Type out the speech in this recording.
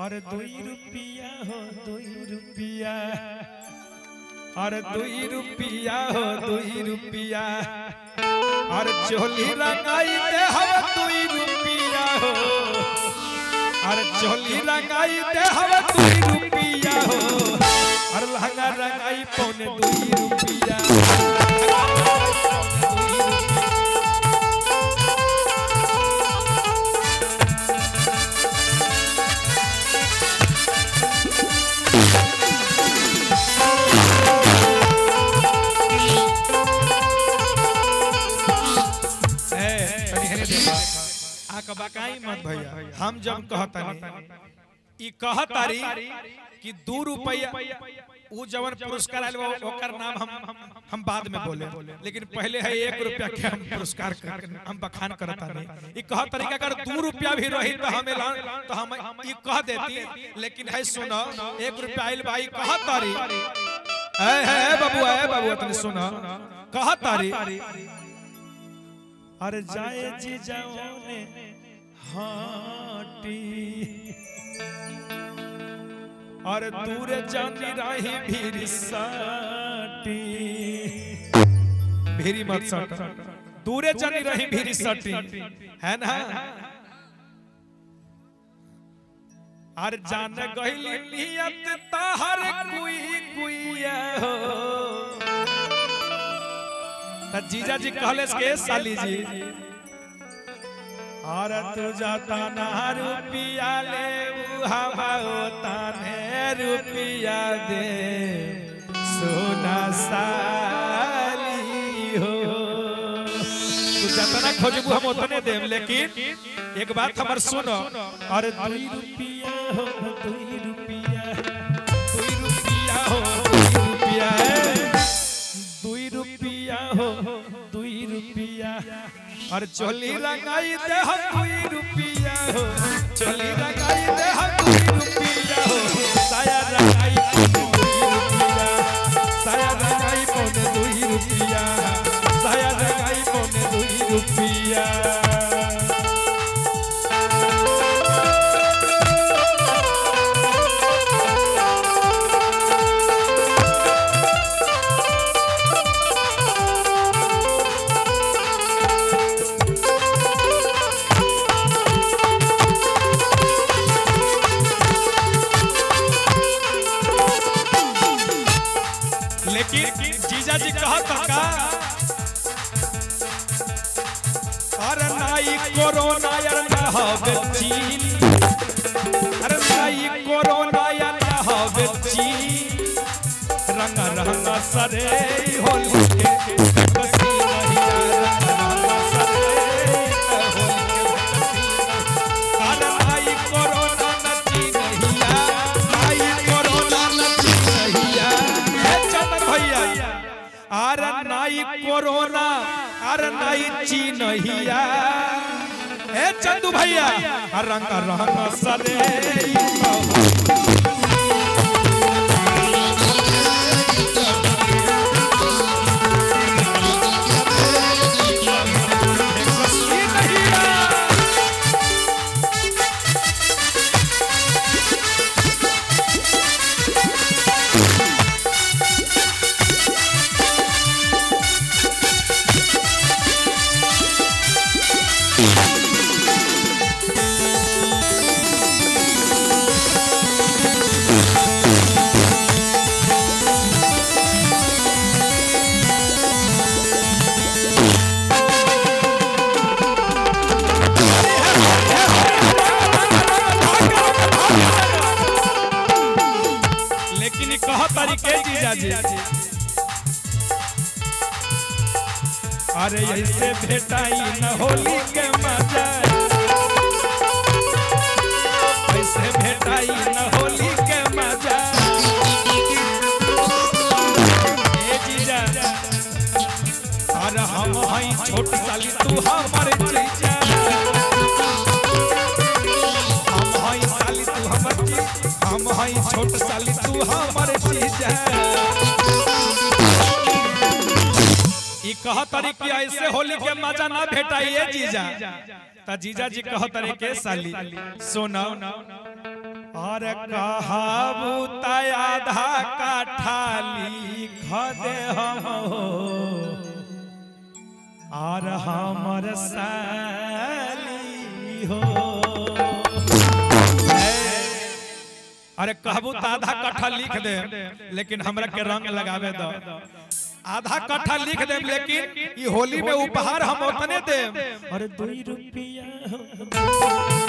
अरे दुई रुपया हो दुई रुपया अरे दुई रुपया हो दुई रुपया अरे चोली रंगाई दे हम दुई रुपया हो अरे चोली रंगाई दे हम दुई रुपया हो अरे लहंगा रंगाई पौने दुई रुपया ए, तनी हेने देखा। आका बकाई मत भैया हम जब कहतानी ई कहतारी कि दू रुपया उ जवन पुरस्कार आयल बा, ओकर नाम हम हम बाद में बोले लेकिन पहले है एक रुपया के हम पुरस्कार कर हम बखान करतानी ई कहतारी कि अगर दू रुपया भी रही तो हमें ला तो हम ई कह देती लेकिन है सुनो एक रुपया आइल भाई कहतारी ए ए बाबू ए बाबू तनी सुनो कहतारी अरे जाए जी जाओ ने हाटी अरे दूर जानी राही भीरी साटी भीरी मत सट दूरे जानी रही भीरी सटी है ना अरे जान गहिली नियत ताहर कुई कुइया हो त जीजा जी कहले के साली जी और तू जाता ना रुपिया ले हमाओ ताने रुपिया दे सोना साली हो तू जतना खोजबू हम उतने देम लेकिन एक बात हमर सुनो और दुई रुपिया हो दुई रुपिया दुई रुपिया हो दुई रुपिया दुई रुपिया हो दुई रुपिया और चोली रंगाई दे हम दुई रुपिया हो चोली रंगाई दे हम दुई रुपिया हो साया रंगाई पौने दुई रुपिया साया रंगाई पौने दुई रुपिया साया रंगाई पौने दुई रुपिया लेकिन जीजा जी कहत का अरे नाई कोरोना यार ना हवे चीन अरे नाई कोरोना यार ना हवे चीन रंगा रंगा सरे होली के कसी नहीं रंगा रंगा सरे होली के अरे नाई कोरोना न चीन हिया नाई कोरोना न चीन हिया हे चंदन भैया अरे नाई कोरोना अरे नाई चीन हिया ए चंदू भैया रंग रंग सरे लेकिन कह तरीके जीजा जी अरे ऐसे भेटाई न होली के मजा ऐसे भेटाई न होली के मजा ए जीजा अरे हम हई छोट साली तू हमर जीजा हम हई साली तू हमर जी हम हई छोट साली तू हमर जीजा ई कह तरी कि ऐसे होली के मजा ना भेटाइए जीजा त जीजा जी कह तरी के साली सोना और कहाबू तय आधा काठा लिख दे हम हो और हमर साली हो अरे कहबू तो आधा कट्ठा लिख दे लेकिन हमरा के रंग लगावे दो आधा कट्ठा लिख दे लेकिन ई होली में उपहार हम उतने दे अरे दुई रुपया